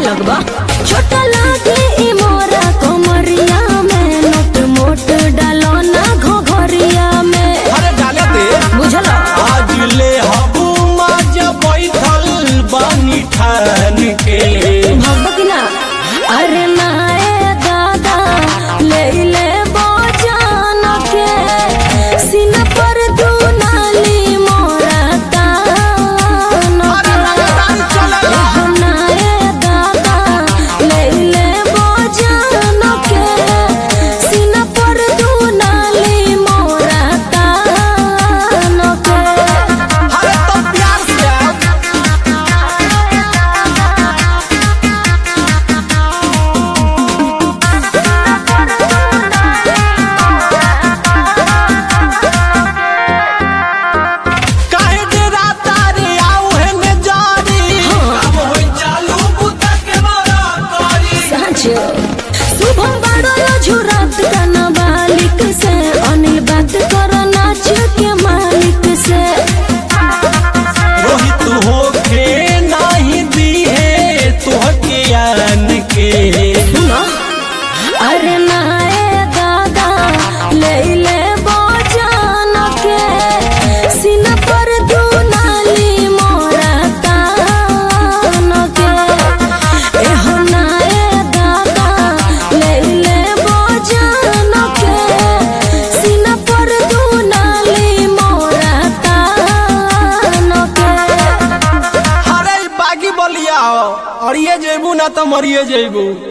लगबा छोटा लागे ई मोरा कमरिया में नोट मोट डालो ना घोघरिया में अरे डाले दे बुझल आज ले हबू माजा बैठल बानी ठान के भगवा की ना अरे नाए दादा ले ले बजान के सीना पर दू नाली मोरा तान अरे लगातार चला एहो नाए दादा ले ले बजान के सीना पर दू नाली मोरा तान के अरे तो प्यार से आ। काहे डेरा तारे आऊ है ने जारी अब होई चालू बुता के मारा करी साँझ शुभम बड़ो झुरत गाना मालिक से अनिल बात करो नाच के मालिक से रोहित होके नाही दी है तोहके आन के सुनो अरे नाए दादा ले ले बजान के सीना पर दू नाली मोरा तान के एहो नाए दादा ले ले बजान के सीना पर दू नाली मोरा तान के अरे बागी बलिया और ये जेबू ना तो मरिए जेबू